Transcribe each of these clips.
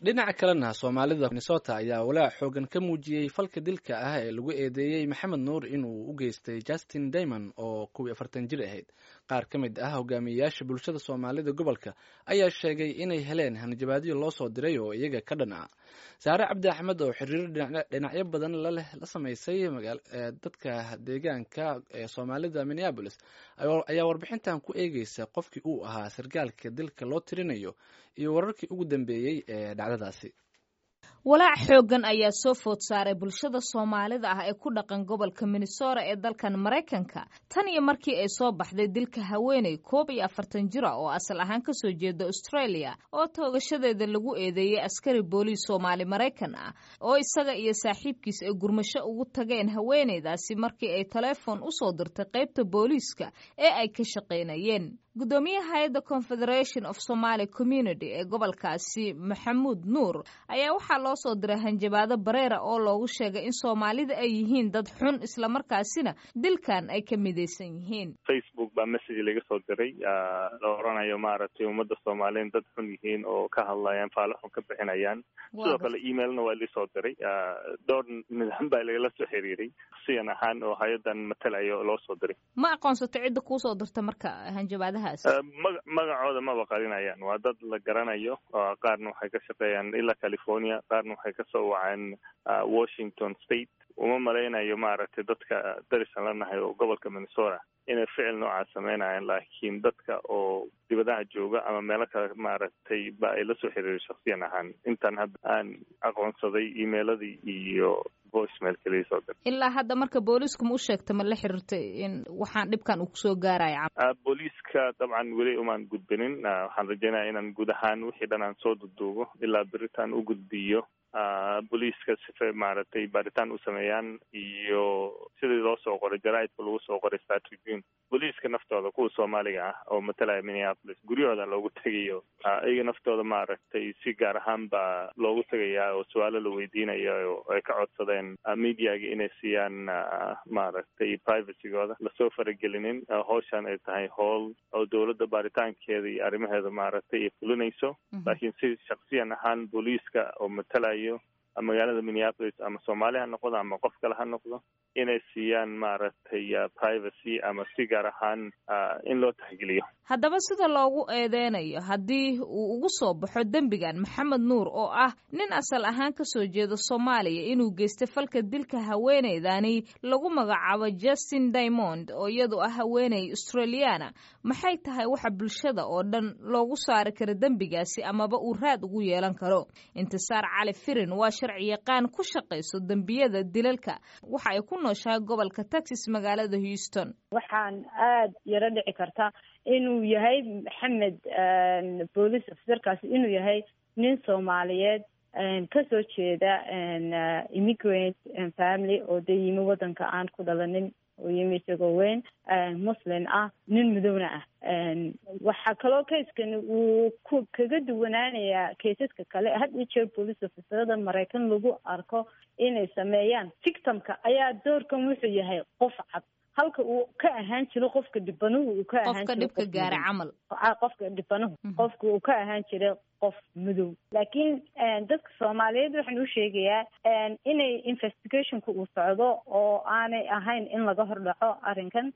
dhinaca kalena soomaalida minnesota ayaa walaac xoogan ka muujiyey falka dilka ah ee lagu eedeeyey maxamed nuur inuu u geystay justin daymond oo kuwii afartan jir ahayd qaar ka mid ah hogaamiyeyaasha bulshada soomaalida gobolka ayaa sheegay inay heleen hanjabaadyo loo soo diray oo iyaga ka dhan ah saare cabdi axmed oo xiriiro dhinacyo badan laleh la samaysay dadka deegaanka ee soomaalida minneabolis ayaa warbixintan ku eegeysa qofkii uu ahaa sargaalka dilka loo tirinayo iyo wararkii ugu dambeeyey ee dhacdadaasi walaac xooggan ayaa soo food saaray bulshada soomaalida ah ee ku dhaqan gobolka minnesota ee dalkan maraykanka tan iyo markii ay soo baxday dilka haweeney koob iyo afartan jira oo asal ahaan kasoo jeeda australia oo toogashadeeda lagu eedeeyey askari booliis soomaali maraykan ah oo isaga iyo saaxiibkiis ay gurmasho ugu tageen haweeneydaasi markii ay teleefon usoo dirtay qaybta booliiska ee ay ka shaqaynayeen gudoomiyaha hay-adda confederation of somaly community ee gobolkaasi maxamuud nuur ayaa waxaa loo soo diray hanjabaado bareera oo loogu sheegay in soomaalida ay yihiin dad xun islamarkaasina dilkan ay ka midaysan yihiin facebook baa message laga soo diray la oranayo maaragtay ummadda soomaaliyeed dad xun yihiin oo ka hadlayaan faalo xun ka bixinayaan sidoo kale emailna waa lisoo diray dhowr nidaam baa lagala soo xiriiray siyan ahaan oo hay-adan matalayo loo soo diray ma aqoonsato cidda kuusoo dirta marka hanjabaadaha maga magacooda maba qarinayaan waa dad la garanayo qaarna waxay ka shaqeeyaan ilaa california qaarna waxay kasoo waceen washington state uma malaynayo maaragtay dadka darisan la nahay oo gobolka minnesota inay ficil noocaas sameynayaan laakiin dadka oo dibadaha jooga ama meelo kale maaragtay ba ay la soo xiriiray shaksiyan ahaan intaan hadda aan aqoonsaday emailadii iyo voicemail kaliya soo dir ilaa hadda marka booliisku ma u sheegta ma la xiriirtay in waxaan dhibkan uu kusoo gaaraya booliiska dabcan weli umaan gudbinin waxaan rajeynaya inaan guud ahaan wixii dhan aan soo duduubo ilaa beritaan u gudbiyo booliiska sifa maaragtay baaritaan u sameeyaan iyo sidii loo soo qoray jaraaidka lagu soo qoray star tribune booliiska naftooda kuwa soomaaliga ah oo matalaya minneapolis guryahooda loogu tegayo iyaga naftooda maaragtay si gaar ahaan baa loogu tegayaa oo su-aalo la weydiinaya oo ay ka codsadeen mediaga inay siiyaan maaragtay privacygooda lasoo faragelinin howshan ay tahay howl oo dowladda baaritaankeeda iyo arrimaheeda maaragtay ay fulinayso laakiin si shaksiyan ahaan booliiska oo matalayo magaalada minneapolis ama soomaali ha noqdo ama qof kale ha noqdo inay siiyaan maaragtay privacy ama si gaar ahaan in loo taxgeliyo haddaba sida loogu eedeynayo haddii uu ugu soo baxo dembigan maxamed nuur oo ah nin asal ahaan ka soo jeeda soomaaliya inuu geystay falka dilka haweeneydani lagu magacaabo justin diamond oo iyadu ah haweeney australiana maxay tahay waxa bulshada oo dhan loogu saari karo dembigaasi amaba uu raad ugu yeelan karo intisaar cali firin waa sharci yaqaan ku shaqayso dembiyada dilalka waxa ay ku nooshahay gobolka texas magaalada houston waxaan aada yaro dhici karta inuu yahay maxamed boolice officerkaasi inuu yahay nin soomaaliyeed kasoo jeeda immigrant family oo dee yimi waddanka aan ku dhalanin oo yimi isagoo weyn muslim ah nin madowna ah waxaa kaloo kayskan uu ku kaga duwanaanayaa kaysaska kale had iyo jeer boolice officerada maraykan lagu arko inay sameeyaan victimka ayaa doorkan wuxuu yahay qof cad halka uu ka ahaan jiro qofka dhibanuhu uu ka ahaan qofka dhibka gaara camal qofka dhibanuhu qofka uu ka ahaan jiray qof madow laakiin dadka soomaaliyeed waxaan u sheegayaa inay investigationka uu socdo oo aanay ahayn in laga hordhaco arrinkan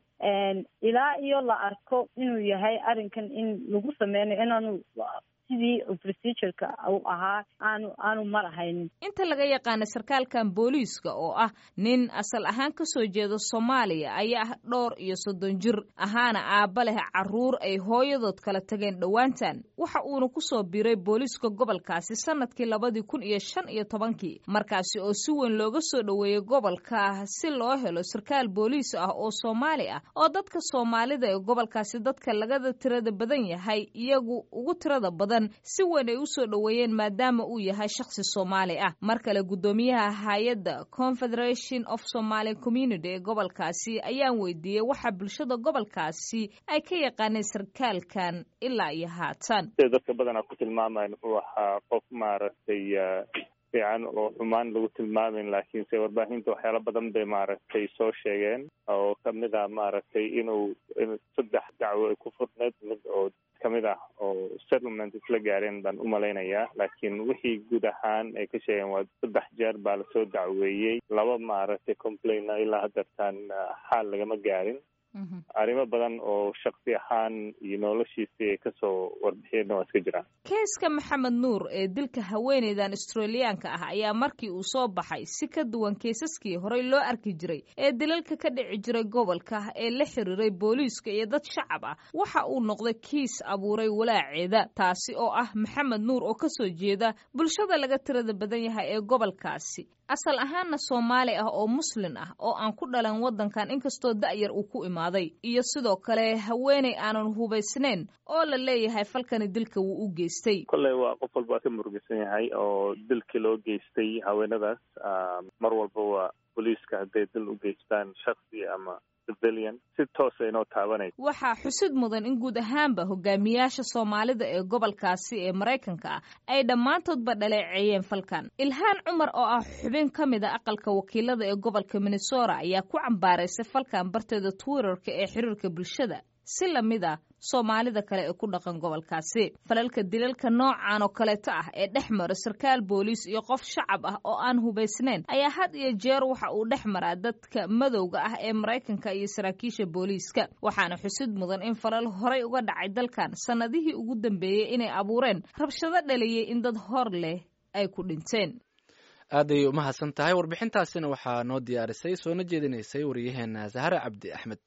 ilaa iyo la arko inuu yahay arrinkan in lagu sameynayo inaanu sidii procedureka uu ahaa aanu aanu marahaynin inta laga yaqaana sarkaalkan booliiska oo ah nin asal ahaan ka soo jeeda soomaaliya ayaa ah dhowr iyo soddon jir ahaana aabba leh carruur ay hooyadood kala tageen dhowaantan waxa uuna kusoo biiray booliiska gobolkaasi sanadkii labadii kun iyo shan iyo tobankii markaasi oo si weyn looga soo dhoweeyey gobolka si loo helo sarkaal booliis ah oo soomaali ah oo dadka soomaalida ee gobolkaasi dadka lagada tirada badan yahay iyagu ugu tirada badan si weyn ay usoo dhoweeyeen maadaama uu yahay shakhsi soomaali ah mar kale guddoomiyaha hay-adda confederation of somaly community ee gobolkaasi ayaan weydiiyey waxa bulshada gobolkaasi ay ka yaqaaneen sarkaalkan ilaa iyo haatan sida dadka badanaa ku tilmaamayan wuxuu ahaa qof maaragtay fiican oo xumaan lagu tilmaamin laakiinse warbaahinta waxyaalo badan bay maaragtay soo sheegeen oo kamid ah maaragtay inuu saddex dacwo ay ku furneed mid oo kamid ah oo settlement isla gaareen baan u malaynayaa laakiin wixii guud ahaan ay ka sheegeen waa saddex jeer baa lasoo dacweeyey laba maaragtay complaina ilaa hadeertaan xaal lagama gaarin arrimo badan oo shaksi ahaan iyo noloshiisii ay kasoo warbixiyeenna waa iska jiraan keeska maxamed nuur ee dilka haweeneydan australiyaanka ah ayaa markii uu soo baxay si ka duwan keesaskii horey loo arki jiray ee dilalka ka dhici jiray gobolka ee la xiriiray booliiska iyo dad shacab ah waxa uu noqday kiis abuuray walaaceeda taasi oo ah maxamed nuur oo kasoo jeeda bulshada laga tirada badan yahay ee gobolkaasi asal ahaanna soomaali ah oo muslin ah oo aan ku dhalan waddankan inkastoo da'yar uu ku imaaday iyo sidoo kale haweeney aanan hubaysnayn oo la leeyahay falkani dilka wuu u geystay kolley waa qof walba waa ka murugisan yahay oo dilkii loo geystay haweenadaas mar walba waa booliiska hadday dil u geystaan shaksi ama si toosa inoo taabanay waxaa xusid mudan in guud ahaanba hogaamiyaasha soomaalida ee gobolkaasi ee maraykanka ah ay dhammaantoodba dhaleeceeyeen falkan ilhaan cumar oo ah xubin ka mid a aqalka wakiilada ee gobolka minnesota ayaa ku cambaaraysay falkan barteeda twitterka ee xiriirka bulshada si lamid ah soomaalida kale ee ku dhaqan gobolkaasi falalka dilalka noocan oo kaleeto ah ee dhex mara sarkaal booliis iyo qof shacab ah oo aan hubaysnayn ayaa had iyo jeer waxa uu dhex maraa dadka madowga ah ee maraykanka iyo saraakiisha booliiska waxaana xusid mudan in falal horay uga dhacay dalkan sannadihii ugu dambeeyey inay abuureen rabshado dhaliyey in dad hor leh ay ku dhinteen aaday umahadsan tahay warbixintaasina waxaa noo diyaarisay soona jeedinaysay waryaheena sahare cabdi axmed